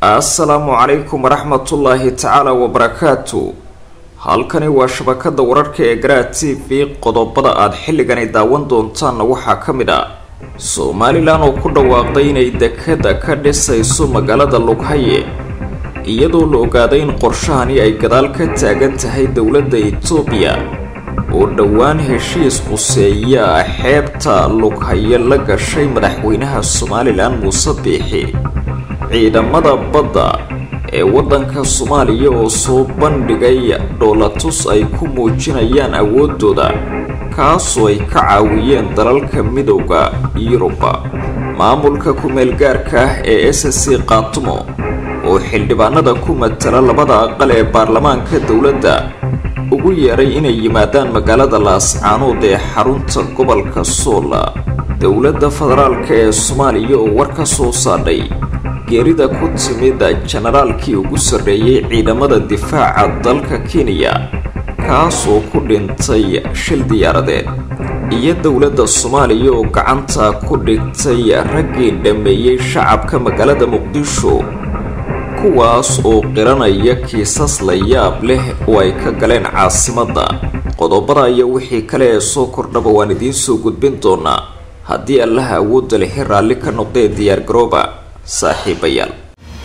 assalaamu calaykum waraxmatullaahi tacaala wabarakaatu halkani waa shabakada wararka ee garaa t v qodobada aada xilligani daawan doontaanna waxaa ka mid ah somalilan oo ku dhawaaqday inay dekada ka dhisayso magaalada lughaye iyadoo la ogaaday in qorshahani ay gadaal ka taagan tahay dowladda itoobiya oo dhowaan heshiis quseeya xeebta lughaye la gashay madaxweynaha somalilan muuse biixi ciidamada badda ee waddanka soomaaliya oo soo bandhigay dhoolatus ay ku muujinayaan awooddooda kaasoo ay ka caawiyeen dalalka midowda yuruba maamulka ku-meelgaarka ah ee s c kaatumo oo xildhibaanada ku matala labada aqal ee baarlamaanka dowladda ugu yeeray inay yimaadaan magaalada laascaanood ee xarunta gobolka soola dowladda federaalka ee soomaaliya oo war ka soo saadhay geerida ku timid jenaraalkii ugu sarreeyey ciidamada difaaca dalka kenya kaasoo ku dhintay shil diyaaradeed iyo dowladda soomaaliya oo gacanta ku dhigtay raggii dhammeeyey shacabka magaalada muqdisho kuwaas oo qiranaya kiisas la yaab leh oo ay ka galeen caasimadda qodobada iyo wixii kale ee soo kordhaba waan idiin soo gudbin doonaa haddii allaha awoodda lehi raalli ka noqdee diyaargarooba saaxiibayaal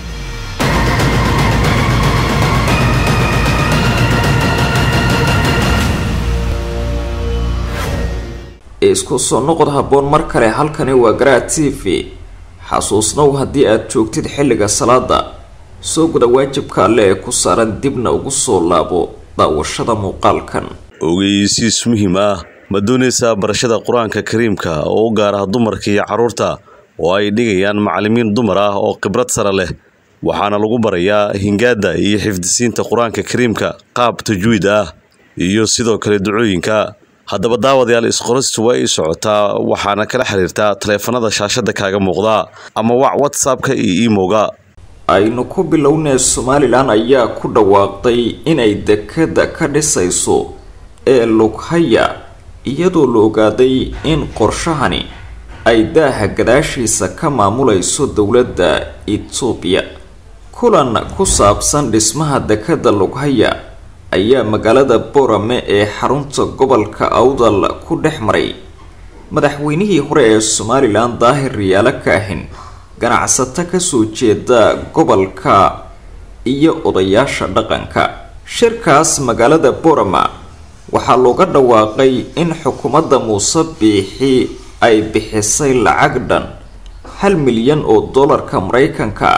isku soo noqod habboon mar kale halkani waa garaa t v xasuusnow haddii aad joogtid xilliga salaada soo guda waajibka alle ee ku saaran dibna ugu soo laabo daawashada muuqaalkan ogeysiis muhiim ah ma doonaysaa barashada qur-aanka kariimka oo u gaar ah dumarka iyo carruurta oo ay dhigayaan macallimiin dumar ah oo khibrad sare leh waxaana lagu barayaa hingaada iyo xifdisiinta qur-aanka kariimka qaab tajwiid ah iyo sidoo kale ducooyinka haddaba daawadayaal isqoristu waa ii socotaa waxaana kala xiriirtaa taleefanada shaashada kaaga muuqda ama wac whatsappka iyo emowga aynu ku bilownee somalilan ayaa ku dhawaaqday inay dekada ka dhisayso ee lughaya iyadoo la ogaaday in qorshahani ay daaha gadaashiisa ka maamulayso dowladda itoobiya kulan ku saabsan dhismaha dekada lughaya ayaa magaalada borame ee xarunta gobolka awdal ku dhex maray madaxweynihii hore ee somalilan daahir riyaalo kaahin ganacsato kasoo jeeda gobolka iyo odayaasha dhaqanka shirkaas magaalada borama waxaa looga dhawaaqay in xukuumadda muuse biixi ay bixisay lacag dhan hal milyan oo dollarka maraykanka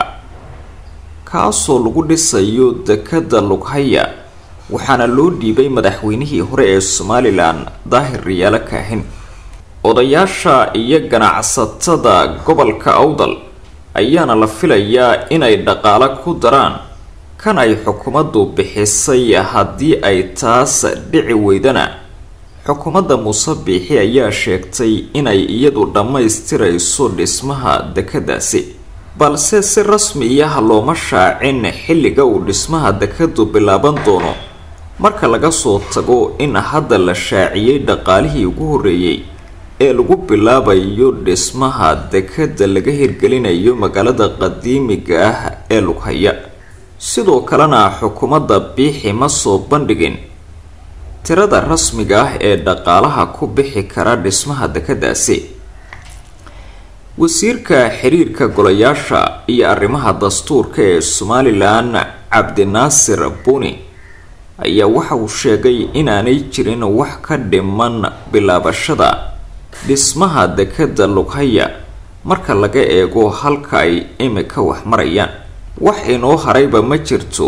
kaasoo lagu dhisayo dekada lughaya waxaana loo dhiibay madaxweynihii hore ee somalilan daahir riyaalo kaahin odayaasha iyo ganacsatada gobolka awdal ayaana la filayaa inay dhaqaalo ku daraan kan ay xukuumaddu bixisay haddii ay taas dhici weydana xukuumadda muuse biixi ayaa sheegtay inay iyadu dhammaystirayso dhismaha dekadaasi balse si rasmiyaha looma shaacin xilliga uu dhismaha dekadu bilaaban doono marka laga soo tago in hadda la shaaciyey dhaqaalihii ugu horreeyey ee lagu bilaabayo dhismaha dekada laga hirgelinayo magaalada qadiimiga ah ee lughaya sidoo kalena xukuumadda biixi ma soo bandhigin tirada rasmiga ah ee dhaqaalaha ku bixi kara dhismaha dekadaasi wasiirka xiriirka golayaasha iyo arrimaha dastuurka ee somalilan cabdinaasir buni ayaa waxa uu sheegay inaanay jirin wax ka dhiman bilaabashada dhismaha dekada lughaya marka laga eego halka ay imika wax marayaan wax inoo harayba ma jirto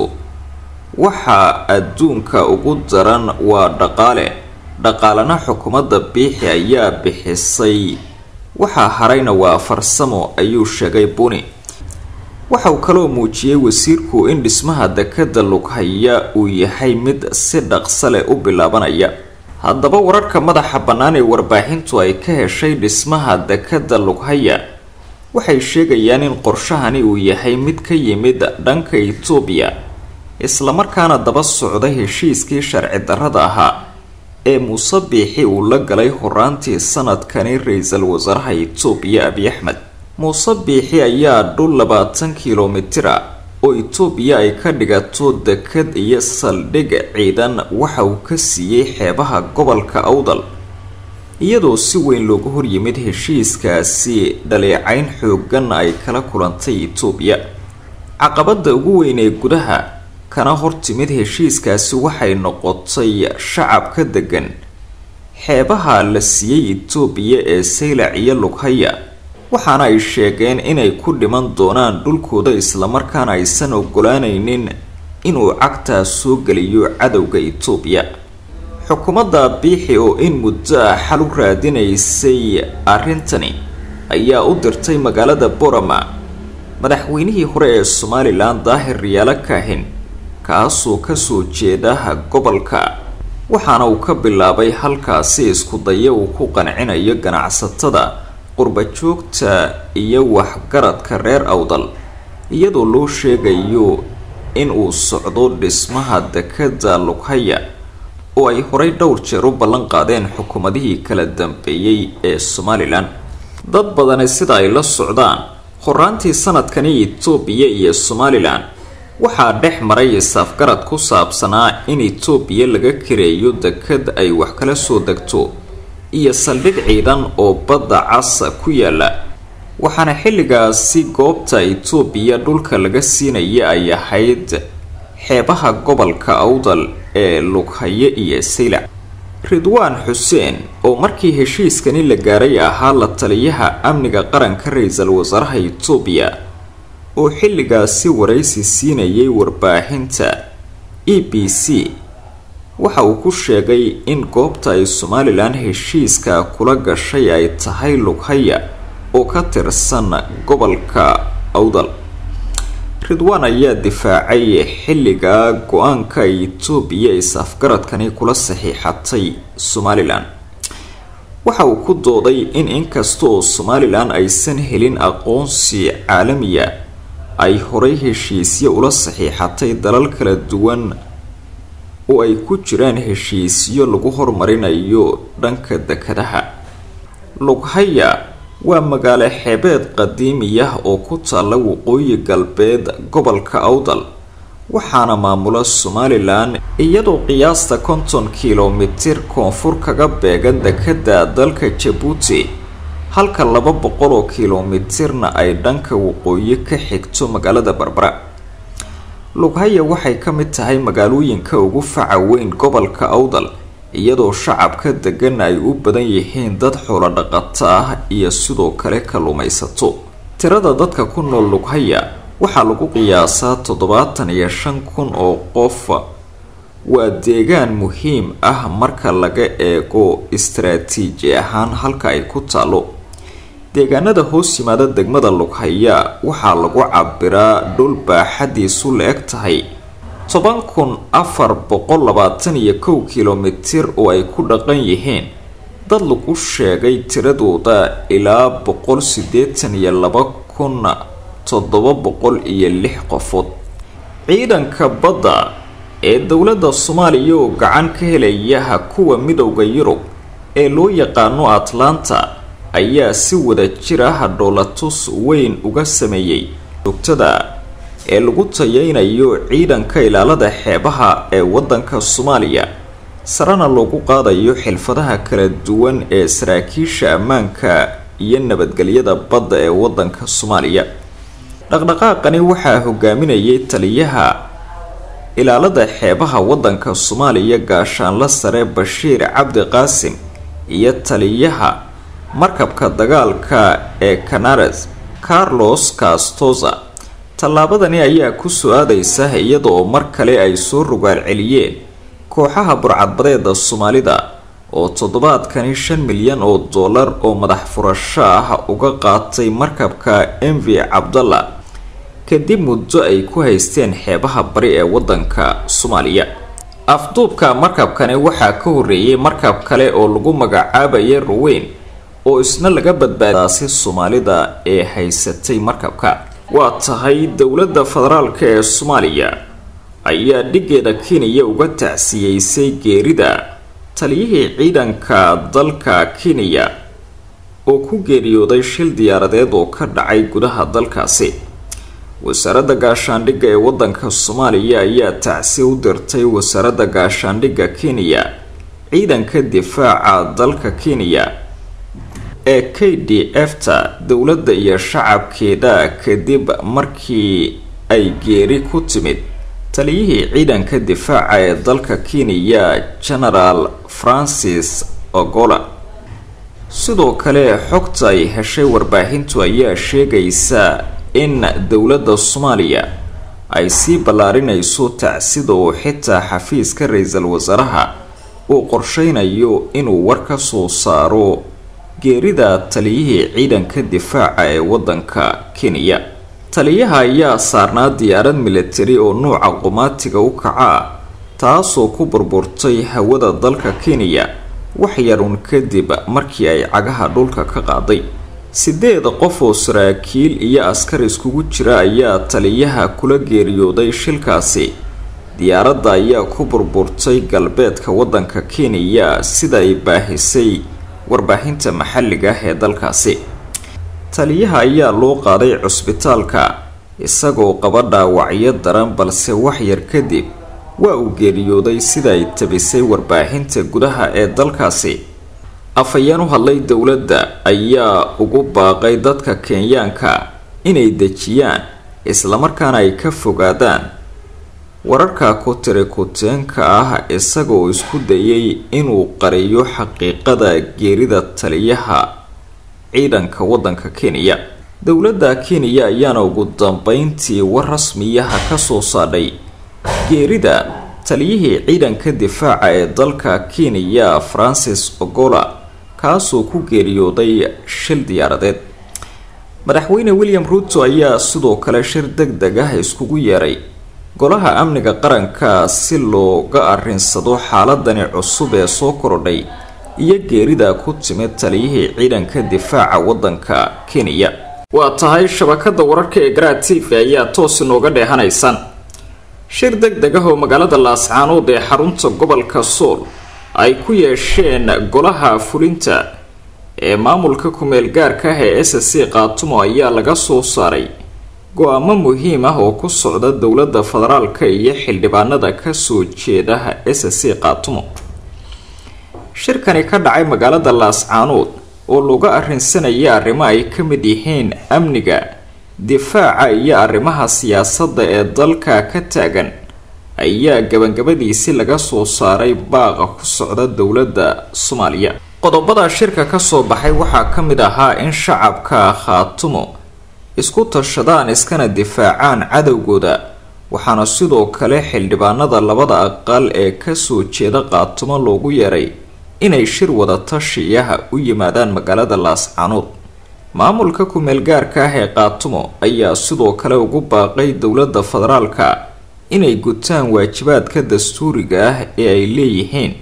waxa adduunka ugu daran waa dhaqaale dhaqaalana xukuumadda biixi ayaa bixisay waxaa harayna waa farsamo ayuu sheegay buni waxa uu kaloo muujiyey wasiirku in dhismaha dekada lughaya uu yahay mid si dhaqso leh u bilaabanaya haddaba wararka madaxa bannaan ee warbaaxintu ay ka heshay dhismaha dekada lughaya waxay sheegayaan in qorshahani uu yahay mid ka yimid dhanka itoobiya islamarkaana daba socda heshiiskii sharci darrada ahaa ee muuse biixi uu la galay horaantii sanadkani ra-iisul wasaaraha itoobiya abiy axmed muuse biixi ayaa dhul labaatan kilomitira oo itoobiya ay ka dhigato dekad iyo saldhig ciidan waxa uu ka siiyey xeebaha gobolka awdal iyadoo si weyn looga horyimid heshiiskaasi dhaleecayn xoogan ay kala kulantay itoobiya caqabada ugu weyn ee gudaha kana hortimid heshiiskaasi waxay noqotay shacabka degan xeebaha la siiyey itoobiya ee saylac iyo lughaya waxaana ay sheegeen inay ku dhiman doonaan dhulkooda islamarkaana aysan ogolaanaynin inuu cagtaa soo geliyo cadowga itoobiya xukuumadda biixi oo in muddo ah xal u raadinaysay arrintani ayaa u dirtay magaalada borama madaxweynihii hore ee somalilan daahir riyaalo kaahin kaasoo kasoo jeedaha gobolka waxaana uu ka bilaabay halkaasi isku daya uu ku qancinayo ganacsatada qurbajoogta iyo waxgaradka reer awdal iyadoo loo sheegayo in uu socdo dhismaha dekada lughaya oo ay horay dhowr jeer u ballan qaadeen xukuumadihii kala dambeeyey ee somalilan dad badani sida ay la socdaan horaantii sanadkani itoobiya iyo somalilan waxaa dhex maray isaafgarad ku saabsanaa in itoobiya laga kareeyo dekad ay wax kala soo degto iyo saldhig ciidan oo badda casa ku yaala waxaana xilligaasi goobta itoobiya dhulka laga siinaya ay ahayd xeebaha gobolka awdal ee lughaye iyo saylac ridwaan xuseen oo markii heshiiskani la gaaray ahaa la taliyaha amniga qaranka ra-iisul wasaaraha itoobiya oo xilligaasi waraysi siinayay warbaahinta e b c waxa uu ku sheegay in goobta ay somalilan heshiiska kula gashay ay tahay lughaya oo ka tirsan gobolka awdal ridwaan ayaa difaacay xilligaa go-aanka ay itoobiya is-afgaradkani kula saxiixatay somalilan waxa uu ku dooday in inkasta oo somalilan aysan helin aqoonsi caalamiya ay horay heshiisyo ula saxiixatay dalal kala duwan oo ay ku jiraan heshiisyo lagu hormarinayo dhanka dekadaha lughaya waa magaalo xeebeed qadiimiyah oo ku taalla waqooyi galbeed gobolka awdal waxaana maamula somalilan iyadoo qiyaasta konton kilomitir koonfur kaga beegan dekada dalka jabuuti halka laba boqol oo kilomitirna ay dhanka waqooyi ka xigto magaalada barbara lughaya waxay ka mid tahay magaalooyinka ugu faca weyn gobolka awdal iyadoo shacabka degan ay u badan yihiin dad xoolo dhaqato ah iyo sidoo kale kalluumaysato tirada dadka ku nool lughaya waxaa lagu qiyaasaa toddobaatan iyo shan kun oo qof waa deegaan muhiim ah marka laga eego istaraatiiji ahaan halka ay ku taalo deegaanada hoos yimaada degmada lughaya waxaa lagu cabiraa dhul baaxadiisu la eg tahay toban kun afar boqol labaatan iyo kow kilomitir oo ay ku dhaqan yihiin dad lagu sheegay tiradooda ilaa boqol siddeetan iyo laba kun toddoba boqol iyo lix qofood ciidanka badda ee dowladda soomaaliya oo gacan ka helayaha kuwa midowda yurub ee loo yaqaano atlanta ayaa si wada jir ah dhoolatus weyn uga sameeyey joogtada ee lagu tayeynayo ciidanka ilaalada xeebaha ee waddanka soomaaliya sarena loogu qaadayo xilfadaha kala duwan ee saraakiisha ammaanka iyo nabadgelyada badda ee waddanka soomaaliya dhaqdhaqaaqani waxaa hogaaminayay taliyaha ilaalada xeebaha waddanka soomaaliya gaashaanla sare bashiir cabdi qaasim iyo taliyaha markabka dagaalka ee canares carlos castoza tallaabadani ayaa ku soo aadaysa iyadaoo mar kale ay soo rogaal celiyeen kooxaha burcadbadeeda soomaalida oo toddobaadkani shan milyan oo dollar oo madax furasho ah uga qaatay markabka mv cabdalla kadib muddo ay ku haysteen xeebaha bari ee waddanka soomaaliya afduubka markabkani waxaa ka horreeyay markab kale oo lagu magacaabaya ruweyn oo isna laga badbaadaasi soomaalida ee haysatay markabka waa tahay dowladda federaalka ee soomaaliya ayaa dhigeeda kenya uga tacsiyeysay geerida taliyihii ciidanka dalka kenya oo ku geeriyooday shil diyaaradeed oo ka dhacay gudaha dalkaasi wasaaradda gaashaandhigga ee waddanka soomaaliya ayaa tacsi u dirtay wasaaradda gaashaandhigga kenya ciidanka difaaca dalka kenya ee k d f ta dowladda iyo shacabkeeda kadib markii ay geeri ku timid taliyihii ciidanka difaaca ee dalka kenya genaraal francis ogola sidoo kale xogta ay heshay warbaahintu ayaa sheegaysa in dowladda soomaaliya ay sii ballaarinayso tacsida oo xitaa xafiiska ra-iisul wasaaraha uu qorsheynayo inuu war ka soo saaro geerida taliyihii ciidanka difaaca ee waddanka kenya taliyaha ayaa saarnaa diyaarad militari oo nuuca qumaatiga u kaca taasoo ku burburtay hawada dalka kenya wax yarun kadib markii ay cagaha dhulka ka qaaday sideed qof oo saraakiil iyo askar iskugu jira ayaa taliyaha kula geeriyooday shilkaasi diyaaradda ayaa ku burburtay galbeedka waddanka kenya sida ay baahisay warbaahinta maxalliga ah ee dalkaasi taliyaha ayaa loo qaaday cusbitaalka isagoo qaba dhaawacyo daran balse wax yar kadib waa uu geeriyooday sida ay tabisay warbaahinta gudaha ee dalkaasi afhayeen u hadlay dowladda ayaa ugu baaqay dadka kenyaanka inay dejiyaan islamarkaana ay ka fogaadaan wararka ku tiri kuteenka ah isagoo isku dayay inuu qariyo xaqiiqada geerida taliyaha ciidanka waddanka kenya dowladda kenya ayaana ugu dambeyntii war rasmiyaha kasoo saadhay geerida taliyihii ciidanka difaaca ee dalka kenya francis ogola kaasoo ku geeriyooday shil diyaaradeed madaxweyne william ruuto ayaa sidoo kale shir deg deg ah iskugu yeeray golaha amniga qaranka si looga arrinsado xaaladani cusub ee soo korodhay iyo geerida ku timid taliyihii ciidanka difaaca waddanka kenya waa tahay shabakada wararka ee garaa t v ayaa toos inooga dheehanaysaan shir deg deg ah oo magaalada laascaanood ee xarunta gobolka sool ay ku yeesheen golaha fulinta ee maamulka kumeel gaarka ah ee s c qaatumo ayaa laga soo saaray go-aamo muhiim ah oo ku socda dowladda federaalka iyo xildhibaanada kasoo jeeda s c qaatumo shirkani ka dhacay magaalada laascaanood oo laga arrinsanaya arrimo ay ka mid yihiin amniga difaaca iyo arrimaha siyaasadda ee dalka ka taagan ayaa gabagabadiisi laga soo saaray baaqa ku socda dowladda soomaaliya qodobada shirka kasoo baxay waxaa ka mid ahaa in shacabka khaatumo isku tashadaan iskana difaacaan cadowgooda waxaana sidoo kale xildhibaanada labada aqal ee kasoo jeeda qaatumo loogu yeeray inay shir wada tashiyaha u yimaadaan magaalada laascaanood maamulka kumeel gaarka ah ee qaatumo ayaa sidoo kale ugu baaqay dowladda federaalka inay gutaan waajibaadka dastuuriga ah ee ay leeyihiin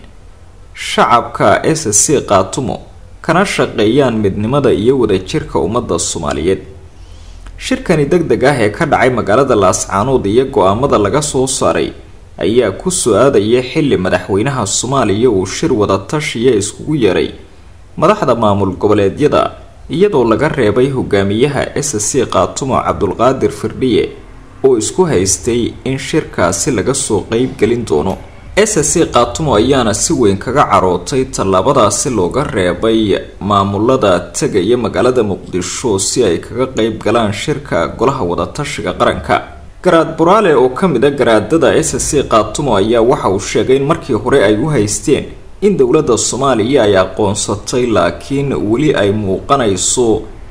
shacabka s c qaatumo kana shaqeeyaan midnimada iyo wadajirka ummadda soomaaliyeed shirkani deg deg ah ee ka dhacay magaalada laascaanood iyo go-aamada laga soo saaray ayaa ku soo aadaya xilli madaxweynaha soomaaliya uu shir wada tashiya iskugu yeeray madaxda maamul goboleedyada iyadoo laga reebay hogaamiyaha s c qaatumo cabdulqaadir firdhiye oo isku haystay in shirkaasi laga soo qeyb gelin doono s c qaatumo ayaana si weyn kaga carootay tallaabadaasi looga reebay maamulada tegaya magaalada muqdisho si ay kaga qeyb galaan shirka golaha wadatashiga qaranka garaad buraale oo ka mid a garaadada s c qaatumo ayaa waxa uu sheegay in markii hore ay u haysteen in dowladda soomaaliya ay aqoonsatay laakiin weli ay muuqanayso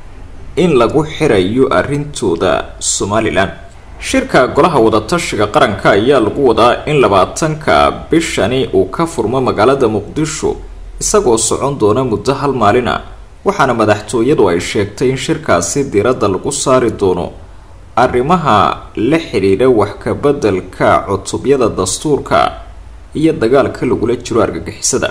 in lagu xirayo arrintooda somalilan shirka golaha wadatashiga qaranka ayaa lagu wadaa in labaatanka bishani uu ka furmo magaalada muqdisho isagoo socon doona muddo hal maalin ah waxaana madaxtooyadu ay sheegtay in shirkaasi diiradda lagu saari doono arrimaha la xidhiidha wax ka beddelka cutubyada dastuurka iyo dagaalka lagula jiro argagixisada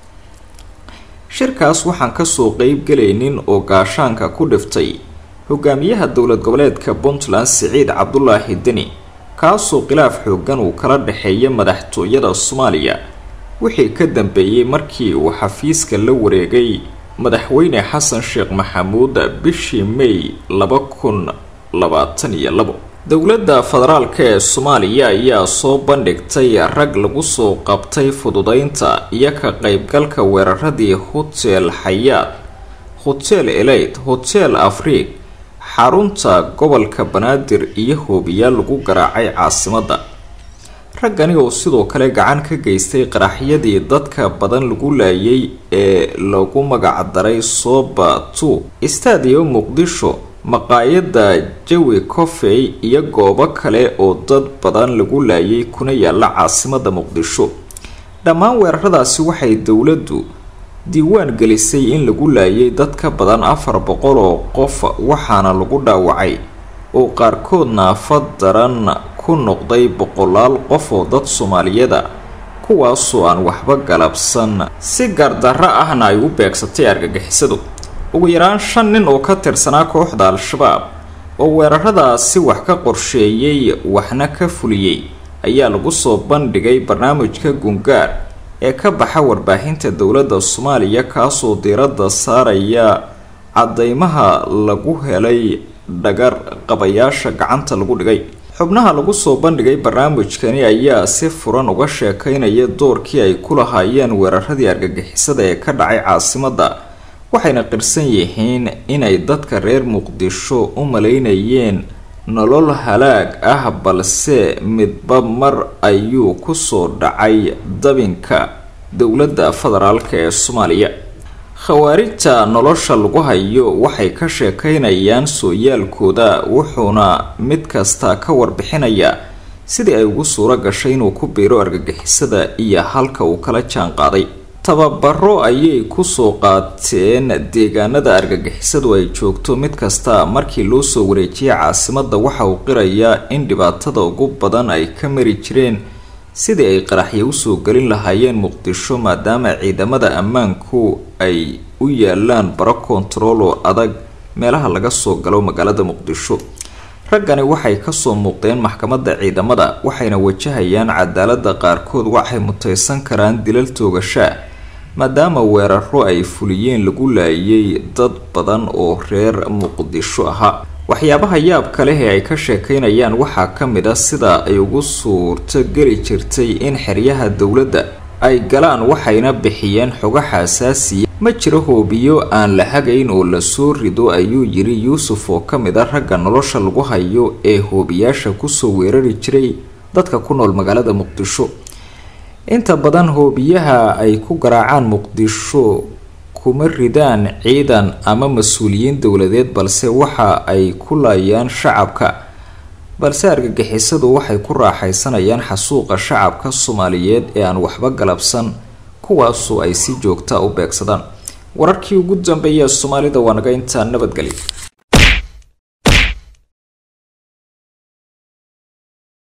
shirkaas waxaan kasoo qeyb gelaynin oo gaashaanka ku dhiftay hogaamiyaha dowlad goboleedka puntland siciid cabdulaahi deni kaasoo khilaaf xoogan uu kala dhexeeya madaxtooyada soomaaliya wixii ka dambeeyey markii uu xafiiska la wareegay madaxweyne xasan sheekh maxamuud bishii may laba kun labaatan iyo labo dowladda federaalk ee soomaaliya ayaa soo bandhigtay rag lagu soo qabtay fududeynta iyo ka qeybgalka weeraradii hotel xayaad hotel eleyd hotel afriig xarunta gobolka banaadir iyo hoobiyaal lagu garaacay caasimadda raggani oo sidoo kale gacan ka geystay qaraxyadii dadka badan lagu laayay ee lagu magacdaray soba two stadio muqdisho maqaayadda jawi coffey iyo goobo kale oo dad badan lagu laayay kuna yaala caasimadda muqdisho dhammaan weeraradaasi waxay dowladdu diiwaan gelisay in lagu laayay dad ka badan afar boqol oo qof waxaana lagu dhaawacay oo qaarkood naafa daran ku noqday boqolaal qof oo dad soomaaliyada kuwaasoo aan waxba galabsan si gardarro ahna ay u beegsatay argagixisadu ugu yaraan shan nin oo ka tirsanaa kooxda al-shabaab oo weeraradaasi wax ka qorsheeyey waxna ka fuliyey ayaa lagu soo bandhigay barnaamijka gungaar ee ka baxa warbaahinta dowladda soomaaliya kaasoo diiradda saaraya cadeymaha lagu helay dhagar qabayaasha gacanta lagu dhigay xubnaha lagu soo bandhigay barnaamijkani ayaa si furan uga sheekeynaya doorkii ay ku lahaayeen weeraradii argagixisada ee ka dhacay caasimadda waxayna qirsan yihiin inay dadka reer muqdisho u malaynayeen nolol halaag ah balse midba mar ayuu kusoo dhacay dabinka dowladda federaalk ee soomaaliya khawaarijta nolosha lagu hayo waxay ka sheekeynayaan sooyaalkooda wuxuuna mid kasta ka warbixinayaa sidii ay ugu suuro gashay inuu ku biiro argagixisada iyo halka uu kala jaan qaaday tababaro ayay kusoo qaateen deegaanada argagixisadu ay joogto mid kasta markii loo soo wareejiyay caasimadda waxa uu qirayaa in dhibaatada ugu badan ay ka mari jireen sidii ay qaraxyo usoo gelin lahaayeen muqdisho maadaama ciidamada ammaanku ay u yaalaan baro kontarool oo adag meelaha laga soo galo magaalada muqdisho raggani waxay kasoo muuqdeen maxkamadda ciidamada waxayna wajahayaan cadaalada qaarkood waxay muteysan karaan dilal toogashaa maadaama weeraro ay fuliyeen lagu laayay dad badan oo reer muqdisho ahaa waxyaabaha yaabka leh ee ay ka sheekeynayaan waxaa ka mid a sida ay ugu suurto geli jirtay in xeryaha dowladda ay galaan waxayna bixiyeen xogo xasaasiya ma jiro hoobiyo aan la hagayn oo lasoo rido ayuu yiri yuusuf oo ka mid a ragga nolosha lagu hayo ee hoobiyaasha kusoo weerari jiray dadka ku nool magaalada muqdisho inta badan hoobiyaha ay ku garaacaan muqdisho kuma ridaan ciidan ama mas-uuliyiin dowladeed balse waxa ay ku laayaan shacabka balse argagixisadu waxay ku raaxaysanayaan xasuuqa shacabka soomaaliyeed ee aan waxba galabsan kuwaasoo ay si joogta u beegsadaan wararkii ugu dambeeya soomaalida waa naga intaa nabadgelya